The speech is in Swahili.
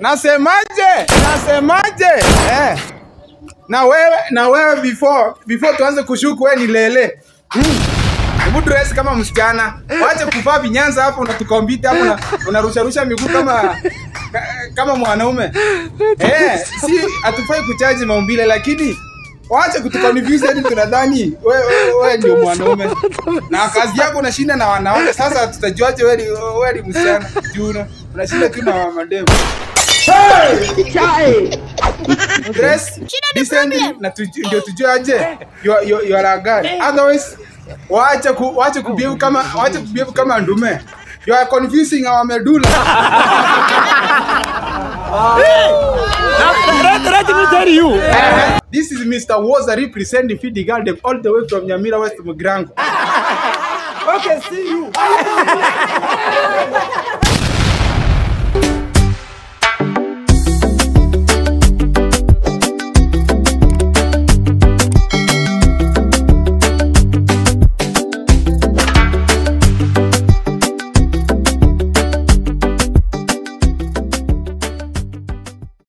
Nasemaje? Nasemaje? Eh. Na wewe na wewe before before tuanze kushuku wewe ni lele. Hmm. Hebu dress kama msichana. Wache kuvaa vinyanza hapo unatukompita hapo na unarusha rusha miguu kama ka- kama mwanaume. Eh, si hatufai kuchaji maumbile lakini Wache kutuconfuse hadi tunadhani wewe wewe wewe ndio mwanaume. Na kazi yako unashinda na wanawake. Sasa tutajuaje wewe ni wewe ni msichana? Juu una- unashinda tu na mademu. Dress decently na tuju- ndio tujue aje you are- you are- you are a guy. Otherwise wacha ku wacha kubehave kama wacha kubehave kama ndume. You are confusing our medulla. Let, let me tell you. This is Mr. Woza representing Fidi Gardem all the way from Nyamira West Mugrango. Okay, see you.